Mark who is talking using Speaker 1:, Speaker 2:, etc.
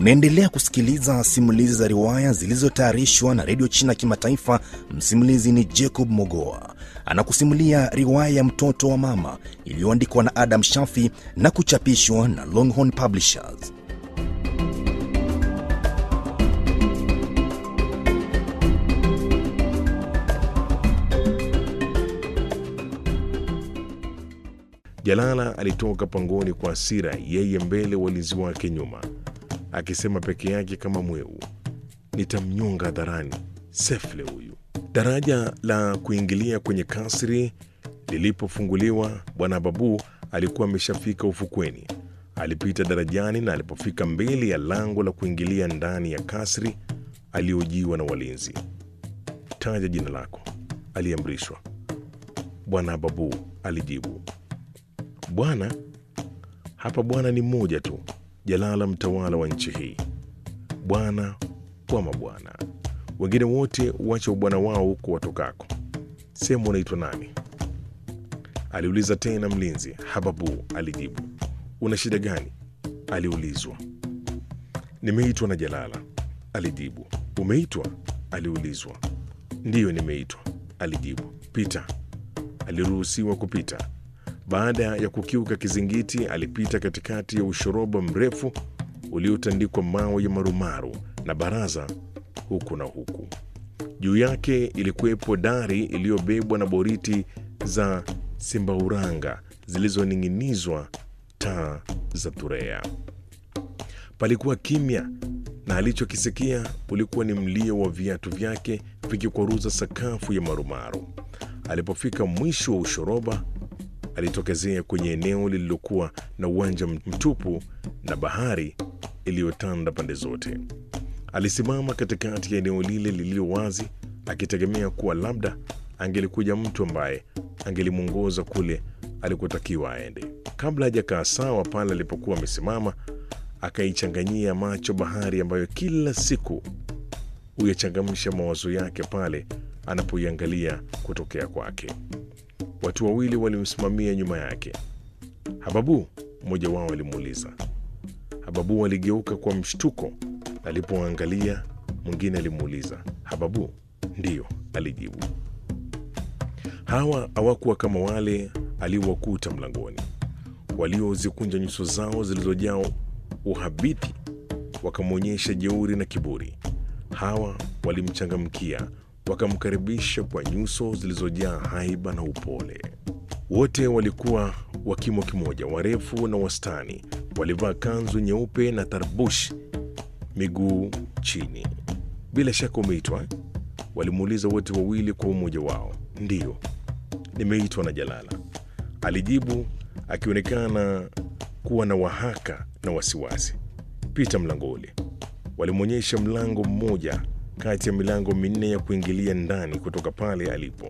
Speaker 1: Unaendelea kusikiliza simulizi za riwaya zilizotayarishwa na redio China Kimataifa. Msimulizi ni Jacob Mogoa, anakusimulia riwaya ya mtoto wa mama iliyoandikwa na Adam Shafi na kuchapishwa na Longhorn Publishers.
Speaker 2: Jalala alitoka pangoni kwa hasira, yeye mbele, walinzi wake nyuma, akisema peke yake kama mweu, nitamnyonga hadharani sefle huyu. Daraja la kuingilia kwenye kasri lilipofunguliwa, bwana Babu alikuwa ameshafika ufukweni. Alipita darajani na alipofika mbele ya lango la kuingilia ndani ya kasri, aliojiwa na walinzi. Taja jina lako, aliamrishwa. Bwana Babu alijibu. Bwana hapa, bwana ni mmoja tu, Jalala, mtawala wa nchi hii, bwana wa mabwana. Wengine wote wacha ubwana wao huko watokako. Sehemu unaitwa nani? aliuliza tena mlinzi. Hababu alijibu. Una shida gani? aliulizwa. Nimeitwa na Jalala, alijibu. Umeitwa? aliulizwa. Ndiyo, nimeitwa, alijibu. Pita. Aliruhusiwa kupita. Baada ya kukiuka kizingiti, alipita katikati ya ushoroba mrefu uliotandikwa mawe ya marumaru na baraza huku na huku. Juu yake ilikuwepo dari iliyobebwa na boriti za simbauranga zilizoning'inizwa taa za thurea. Palikuwa kimya na alichokisikia ulikuwa ni mlio wa viatu vyake vikikwaruza sakafu ya marumaru. Alipofika mwisho wa ushoroba alitokezea kwenye eneo lililokuwa na uwanja mtupu na bahari iliyotanda pande zote. Alisimama katikati ya eneo lile lililo wazi, akitegemea kuwa labda angelikuja mtu ambaye angelimwongoza kule alikotakiwa aende. Kabla hajakaa sawa pale alipokuwa amesimama, akaichanganyia macho bahari ambayo kila siku huyachangamsha mawazo yake pale anapoiangalia kutokea kwake. Watu wawili walimsimamia nyuma yake. Hababu, mmoja wao alimuuliza. Hababu aligeuka kwa mshtuko alipoangalia. Mwingine alimuuliza, Hababu? Ndiyo, alijibu. Hawa hawakuwa kama wale aliowakuta mlangoni, waliozikunja nyuso zao zilizojaa uhabiti, wakamwonyesha jeuri na kiburi. Hawa walimchangamkia wakamkaribisha kwa nyuso zilizojaa haiba na upole. Wote walikuwa wa kimo kimoja, warefu na wastani. Walivaa kanzu nyeupe na tarbush miguu chini. Bila shaka umeitwa? Walimuuliza wote wawili kwa umoja wao. Ndiyo, nimeitwa na Jalala, alijibu akionekana kuwa na wahaka na wasiwasi. Pita mlango ule. Walimwonyesha mlango mmoja kati ya milango minne ya kuingilia ndani kutoka pale alipo.